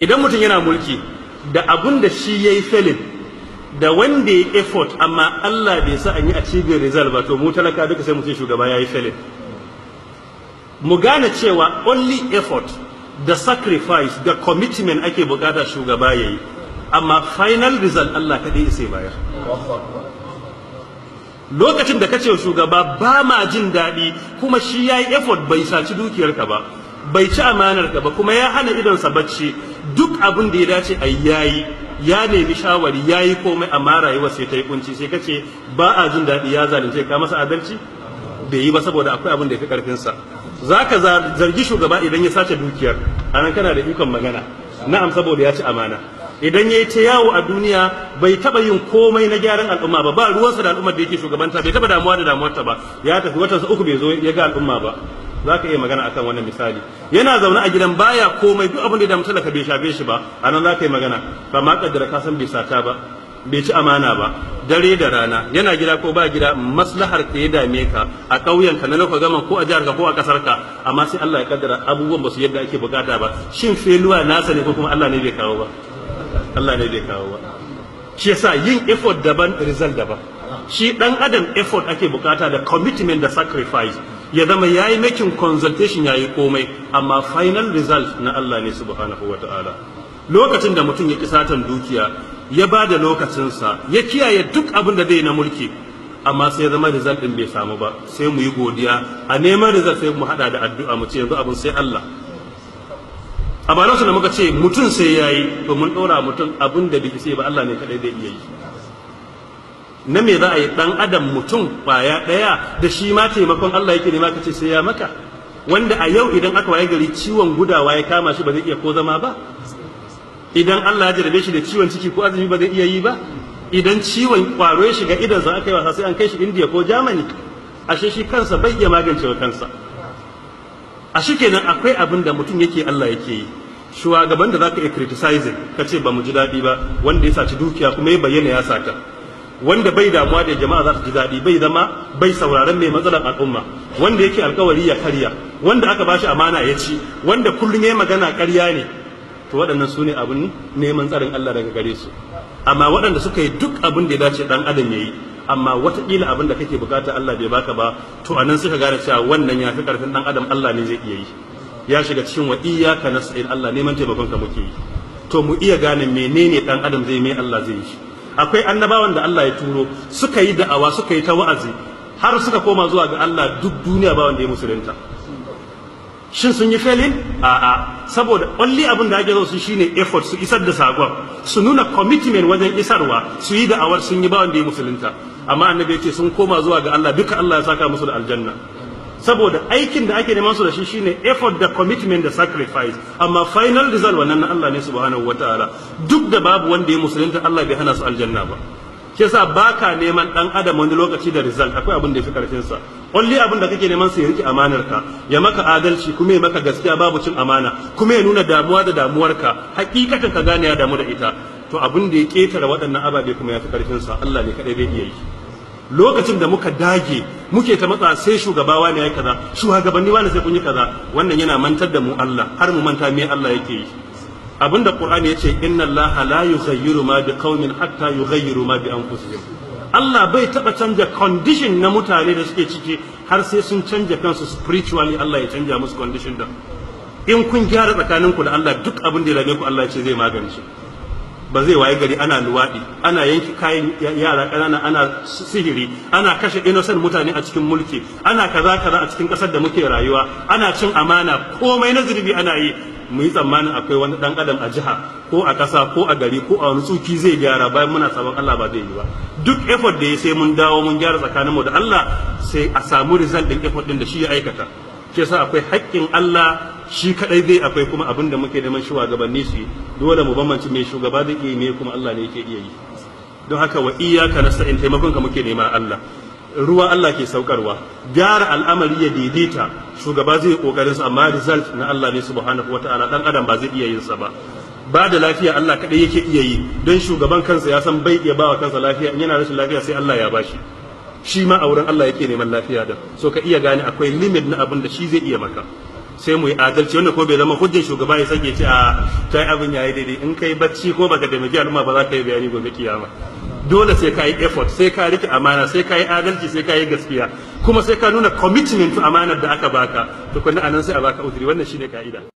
idan mutum yana mulki da abun da shi ya yi felin da wanda ya effort amma Allah bai sa an yi achieving result ba to mu talaka duka sai mutum shugaba ya yi felin mu gane cewa only effort da sacrifice da commitment ake bukata shugaba ya yi amma final result Allah kaɗai sai bayar lokacin da kace shugaba ba ma jin daɗi kuma shi ya yi effort bai saci dukiyarka ba bai ci amanarka ba kuma ya hana idonsa bacci duk abin da ya dace a yayi ya nemi shawari ya yi komai amma rayuwa sai ta yi kunci sai kace ba a jin daɗi ya zalunce ka masa adalci bai yi ba saboda akwai abin da ya fi ƙarfinsa za ka zargi shugaba idan ya sace dukiyar a nan kana da ikon magana na'am saboda ya ci amana idan ya yi ta yawo a duniya bai taɓa yin komai na gyaran al'umma ba ba ruwansa da al'ummar da yake shugabanta bai taɓa damuwa da damuwarta ba ya tafi watansa uku bai zo ya ga al'umma ba za ka iya magana akan wannan misali yana zaune a gidan baya komai duk abin da ya damu talaka bai shafe shi ba a nan za ka yi magana ba ma kaddara ka san bai sata ba bai ci amana ba dare da rana yana gida ko ba gida maslahar ka ya dame ka a ƙauyen ka na lokacin gaman ko a jihar ka ko a ƙasar ka amma sai Allah ya kaddara abubuwan ba su yadda ake bukata ba shin feluwa nasa ne ko kuma Allah ne bai kawo ba Allah ne bai kawo ba shi yasa yin effort daban result daban shi dan adam effort ake bukata da commitment da sacrifice ya zama yayi making consultation yayi komai amma final result na Allah ne subhanahu wataala lokacin da mutum ya ki satan dukiya ya ba da lokacinsa ya kiyaye duk abin da zai na mulki amma sai zama result din bai samu ba sai mu yi godiya a neman result sai mu hada da addu'a mu ce yanzu abin sai Allah a ba da muka ce mutum sai yayi to mun dora mutum abin da bai sai ba Allah ne kadai zai iya yi na me za a yi dan adam mutum kwaya daya da shi ma taimakon Allah yake nema kace sai ya maka wanda a yau idan aka waye gari ciwon gudawa ya kama shi ba zai iya ko zama ba idan Allah ya jarabe shi da ciwon ciki ko azumi ba zai iya yi ba idan ciwon kwaro ya shiga idan za aka yi wasa sai an kai shi India ko Germany ashe shi kansa bai iya magance wa kansa a shi kenan akwai abin da mutum yake Allah yake yi shugaban da zaka iya criticizing ka ce ba mu ji daɗi ba wanda ya saci dukiya kuma ya bayyana ya sata wanda bai damuwa da jama'a za su ji daɗi bai zama bai sauraron mai matsalar al'umma wanda yake alkawari ya karya wanda aka bashi amana ya ci wanda kullum ya magana karya ne to waɗannan su ne abin neman tsarin Allah daga gare su amma waɗanda suka yi duk abin da ya dace ɗan adam ya yi amma wataƙila abin da kake bukata Allah bai baka ba to anan suka gane cewa wannan ya fi ƙarfin ɗan adam Allah ne zai iya yi ya shiga cikin wa iyyaka nasta'in Allah neman taimakon ka muke yi to mu iya gane menene ɗan adam zai mai Allah zai yi akwai annabawan da Allah ya turo suka yi da'awa suka yi ta wa'azi har suka koma zuwa ga Allah duk duniya ba wanda ya musulunta shin sun yi felin a'a saboda only abin da ake zo su shine effort su isar da sakon su nuna commitment wajen isarwa su yi da'awar sun yi ba wanda ya musulunta amma annabi ce sun koma zuwa ga Allah duka Allah ya saka musu da aljanna saboda aikin da ake neman su da shi shine effort da commitment da sacrifice amma final result wannan na Allah ne subhanahu wataala duk da babu wanda ya musulunta Allah bai hana su aljanna ba shi yasa baka neman dan adam wani lokaci da result akwai abin da yafi karfin sa only abin da kake neman sa ya rike amanar ka ya maka adalci kuma ya maka gaskiya babu cin amana kuma ya nuna damuwa da damuwarka hakikatan ka gane ya damu da ita to abin da ya ketare waɗannan ababe kuma yafi karfin sa Allah ne kadai bai iya yi lokacin da muka dage muke ta matsa sai shugaba wani ya kaza shugabanni wani sai kun yi kaza wannan yana mantar da mu Allah har mu manta me Allah yake yi abinda qur'ani yace inna allaha la yughayyiru ma biqaumin hatta yughayyiru ma bi anfusihim Allah bai taba canja condition na mutane da suke ciki har sai sun canja kansu spiritually Allah ya canja musu condition da in kun gyara tsakaninku da Allah duk abin da ya rame ku Allah ya ce zai magance ba zai waye gari ana luwaɗi ana yanki kayan yara ƙanana ana sihiri ana kashe innocent mutane a cikin mulki ana kaza kaza a cikin ƙasar da muke rayuwa ana cin amana komai na zurbi ana yi mu yi tsammanin akwai wani ɗan adam a jiha ko a ƙasa ko a gari ko a wani tsuki zai gyara bayan muna sabon Allah ba zai yi ba duk effort da ya sai mun dawo mun gyara tsakaninmu da Allah sai a samu result ɗin effort ɗin da shi ya aikata shi yasa akwai haƙƙin Allah shi kadai zai akwai kuma abin da muke neman shugabanni su yi dole mu bambance mai shugaba zai iya me kuma Allah ne yake iya yi don haka wa iyyaka nasta'in taimakon ka muke nema Allah ruwa Allah ke saukarwa gyara al'amari ya daidaita shugaba zai kokarin sa amma result na Allah ne subhanahu wataala dan adam ba zai iya yin sa ba ba da lafiya Allah kadai yake iya yi don shugaban kansa ya san bai iya bawa kansa lafiya in yana rashin lafiya sai Allah ya bashi shi ma a wurin Allah yake neman lafiya da so ka iya gane akwai limit na abin da shi zai iya maka sai mu yi adalci wanda ko bai zama hujjar shugaba ya sake ce a ta yi abin yayi daidai in kai bacci ko baka taimaki al'umma ba za ka yi bayani gobe kiyama dole sai ka yi effort sai ka rike amana sai ka yi adalci sai ka yi gaskiya kuma sai ka nuna commitment to amanar da aka baka tukunna anan sai a baka uzuri wannan shine ka'ida